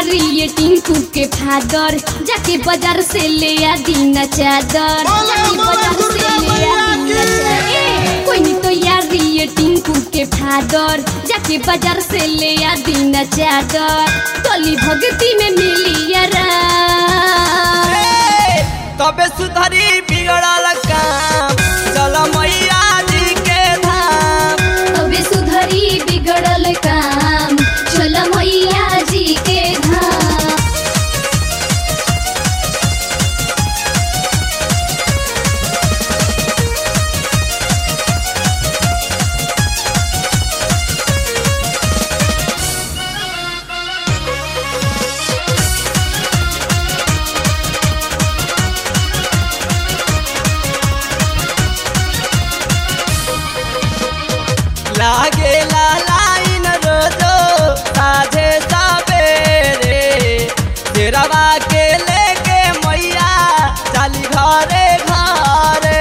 यारी ये टिंकू के फादर जाके बाजार से ले आ दीना चादर बोले, जाके बोले, बाजार से दुर्गा ले आ मैया दीना की। चादर। कोई नहीं तो यारी ये टिंकू के फादर जाके बाजार से ले आ दीना चादर तली भगती में मिली यारा ए, तबे सुधरी बिगड़ल काम चल मैया जी के धाम तबे सुधरी बिगड़ल काम चल मैया जी के धाम लागे ला लाइन रोजो साझे सवेरे तेरवा के लेके मैया चाली घरे घरे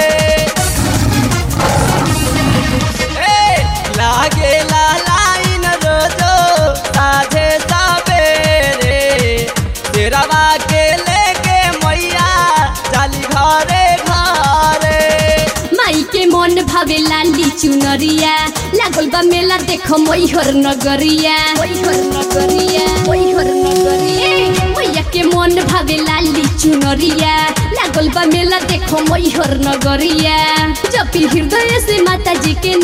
ए लागे ला लाइन रोजो साझे सवेरे तेरवा के लेके मैया चाली घरे घरे माई के मन भावे लाली चुनरिया लागल बा मेला देखो मैहर नगरिया मैहर नगरिया मैहर नगरिया मैया के मन भावे लाली चुनरिया लागल बा मेला देखो मैहर नगरिया जपी हृदय से माता जी के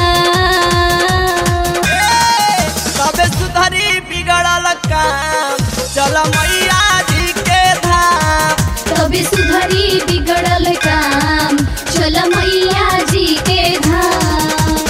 नाम तबे सुधरी बिगड़ल काम चल मैया जी के धाम तबे सुधरी बिगड़ल काम चल मैया जी के धाम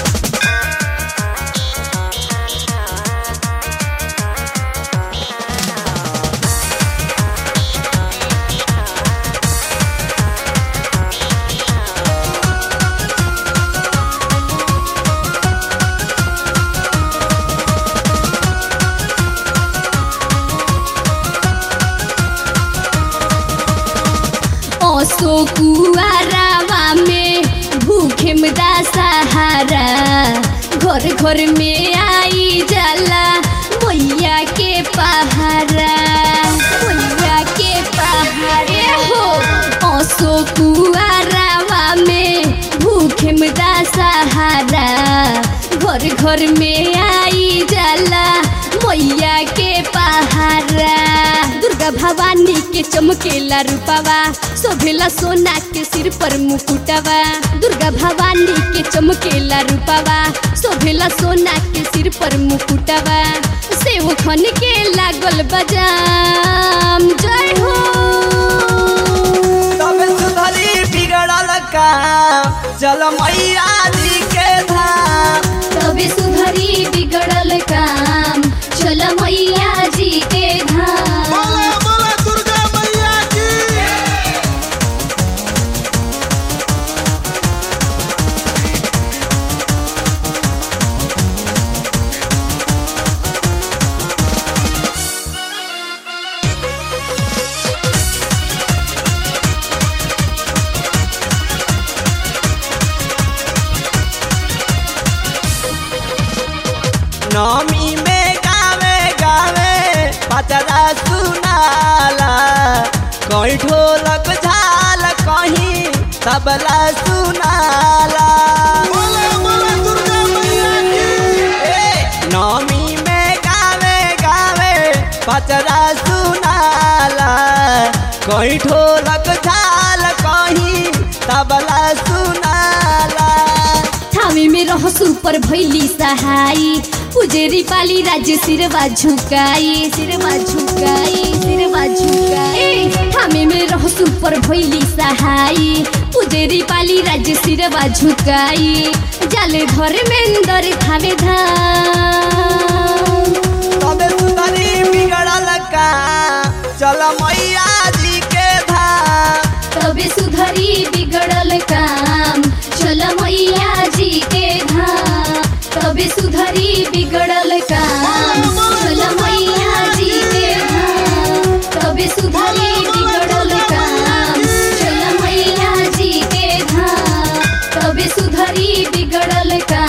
ओसो कुआरावा में भूखे मदा सहारा घर घर में आई जाला मैया के पहारा मैया के पहाड़े हो ओसो कुआरावा में भूखे मदा सहारा घर घर में आई जाला मैया के पहारा दुर्गा भवानी के चमकेला रूपावा शोभेला सोना के सिर पर मुकुटवा दुर्गा भवानी के चमकेला रूपावा शोभेला सोना के सिर पर मुकुटवा सेव खन के लागल बजाम जय हो तबे सुधरी बिगड़ल काम चल मैया जी के धाम तबे सुधरी बिगड़ल काम चल मैया जी के धाम बोले बोले दुर्गा मैया की नमी में गावे गावे पचरा सुनाला कहीं ढोलक झाल कहीं तबला सुनाला बोले बोले दुर्गा मैया की ए, नमी में गावे गावे पचरा सुनाला कहीं ढोलक झाल कहीं तबला सुनाला थामी में रहसु पर भैली सहाई पुजेरी पाली राज्य सिरवा झुकाई सिरवा झुकाई सिरवा झुकाई थामी में रहसु पर भैली सहाई पुजेरी पाली राज्य सिरवा झुकाई जाले घर में अंदर थावे धाम तबे सुधरी बिगड़ल का चल मैया जी के धाम तबे सुधरी बिगड़ल काम चल मैया जी के धाम तबे सुधरी बिगड़ल काम चल मैया जी के धाम तबे सुधरी बिगड़ल काम चल मैया जी के धाम तबे सुधरी बिगड़ल काम